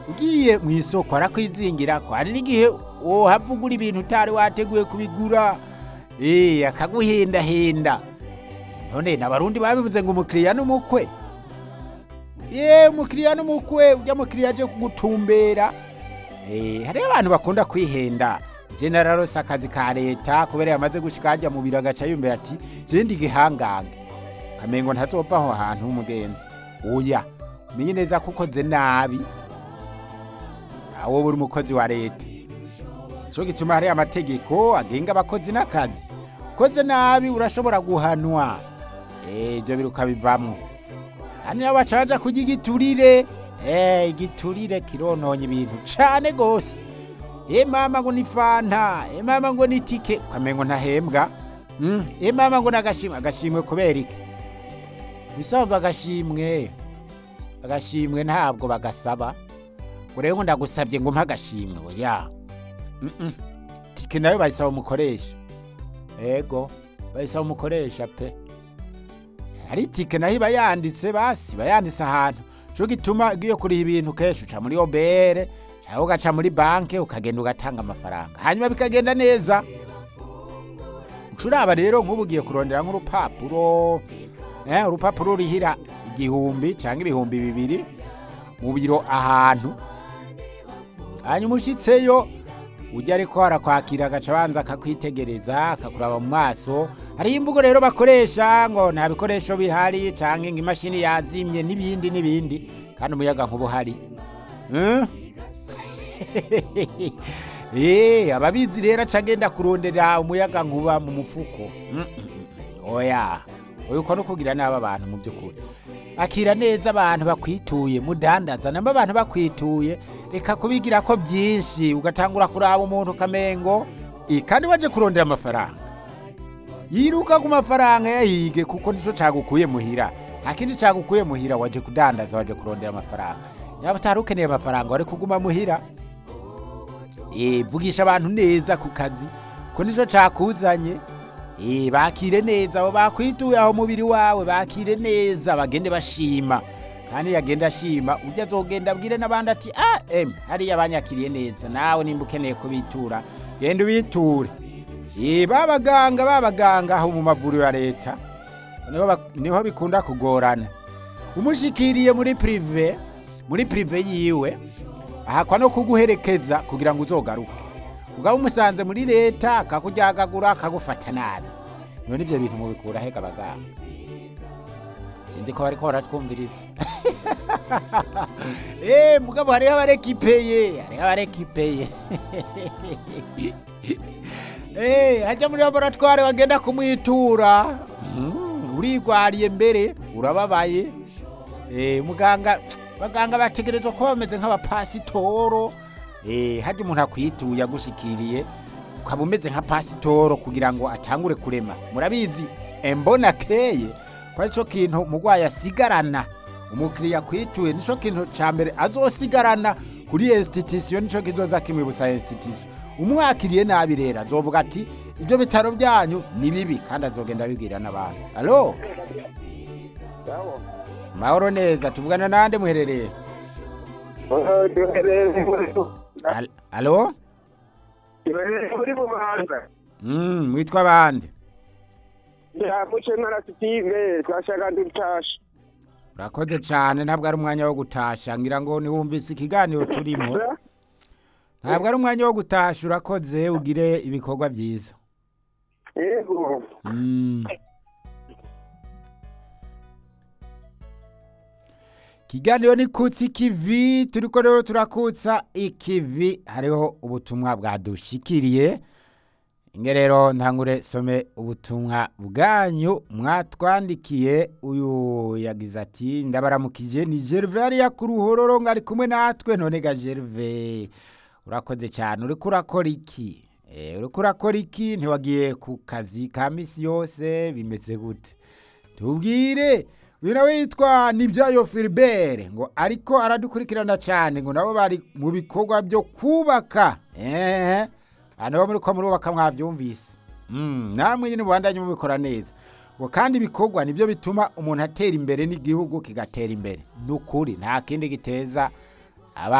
ugiye mu isoko arakwizingira ko hari n'igihe wohava ugura ibintu utari wateguye kubigura eh akaguhendahenda none n'abarundi babivuze ngo umukiriya n'umukwe ye umukiriya n'umukwe ujya mukiriya aje kugutumbera eh hariho abantu bakunda kwihenda je nararose akazi ka leta kubera yamaze gushika hajya mu biro agaca yumvira ati je ndi gihangange kamengo ntazova aho hantu umugenzi oya umenye neza ko ukoze nabi awo buri umukozi wa leta cyo gituma hari amategeko agenga abakozi n'akazi ukoze nabi urashobora guhanwa eh ibyo biruka bivamwo hani nabo baca baja kurya igiturire eh igiturire kirononye ibintu cane gose e mama ngo ni fanta e mama ngo ni tike ukamengo ntahembwa mm. e mama ngo nagashimwe agashimwe kubera iki bisaba agashimwe agashimwe ntabwo bagasaba ngo rero ngo ndagusabye ngo mpa agashimwe oya mm -mm. tike nayo bayisaba umukoresha ego bayisaba umukoresha pe hari itike nayo iba yanditse basi iba yanditse ahantu cyo gituma ugiye kuriha ibintu kenshi uca muri obere cyangwa ugaca muri banki ukagenda ugatanga amafaranga hanyuma bikagenda neza ucuraba rero nk'ubu ugiye kurondera nk'urupapuro eh, urupapuro rurihira igihumbi cyangwa ibihumbi bibiri mu biro ahantu hanyuma ushyitseyo ujya ariko harakwakira agaca abanza akakwitegereza akakuraba mu maso hariho imvugo rero bakoresha ngo nta bikoresho bihari cyangwa ngo imashini yazimye n'ibindi n'ibindi kandi umuyaga nkuba uhari Eh? Eh, ababizi rero aca agenda kurondera umuyaga nkuba mu mufuko Mm, mm, mm. oya oya uko no kugira nabi abantu mu by'ukuri akira neza abantu bakwituye mudandaza namba abantu bakwituye reka kubigira ko byinshi ugatangura kuraba umuntu kamengo eh, kandi waje kurondera amafaranga yiruka ku mafaranga yayige kuko nico cagukuye muhira nta kindi cagukuye muhira waje kudandaza waje kurondera amafaranga yaba utari ukeneye amafaranga wari kuguma muhira Eh, vugisha abantu neza ku kazi ko nico cakuzanye Eh, bakire neza abo bakwituye aho mubiri wawe bakire neza bagende bashima kandi yagenda ashima ujya azogenda abwire n'abandi ati ah em hariya banyakiriye neza nawe nimba ukeneye kubitura genda ubiture Eh, babaganga babaganga aho mu mavuriro ya leta niho bak- niho bikunda kugorana umushikiriye muri prive muri prive yiwe ahakwa no kuguherekeza kugira ngo uzogaruke ugaba umusanze muri leta akakuryagagura akagufata nabi none ivyo bintu mubikura hega abaganga sinzi ko bariko baratwumviriza Eh, mugabo hariho abarekipeye hariho abarekipeye Eh, hajya muri laboratware bagenda kumwitura Mm, urigwariye mbere urababaye Eh, muganga baganga bategerezwa kuba bameze nk'abapasitoro Eh, hajya umuntu akwituye agushikiriye ukaba umeze nka pasitoro kugira ngo atangure kurema murabizi embona keye ko ari cyo kintu umurwayi asigarana umukiriya akwituye nico kintu ca mbere azosigarana kuri institution nico kizoza kimwibutsa institution umwakiriye nabi rero azovuga ati ibyo bitaro byanyu ni bibi kandi azogenda abibwira n'abantu alo Sawa. mahoro neza tuvugana nande muherereye Oh, duherereye muri Al- alo duherereye muri bubanza Mm, mwitwa bande ya muce ntara Steve twashaka dutasha urakoze cyane ntabwo ari umwanya wo gutasha ngira ngo niwumvise ikiganiro turimo ntabwo ari umwanya wo gutasha urakoze ugire ibikorwa byiza yego Mm. ikiganiro ni kutsa ikivi turiko rero turakutsa ikivi hariho ubutumwa bwadushikiriye inge rero ntangure some ubutumwa bwanyu mwatwandikiye uyu yagize ati ndabaramukije ni gerve hariya ku ruhororo ngo ari kumwe natwe none ga gerve urakoze cyane uriko urakora iki Eh, uriko urakora iki ntiwagiye ku kazi ka misi yose bimeze gute tubwire uyu nawe yitwa nibyayo filibere ngo ariko aradukurikirana cyane ngo nabo bari mu bikorwa byo kubaka ehe abantu bo muri ko murubaka mwabyumvise Mm, namwe nyine mubandanye mubikora neza ngo kandi ibikorwa nibyo bituma umuntu atera imbere n'igihugu kigatera imbere ni ukuri nta kindi giteza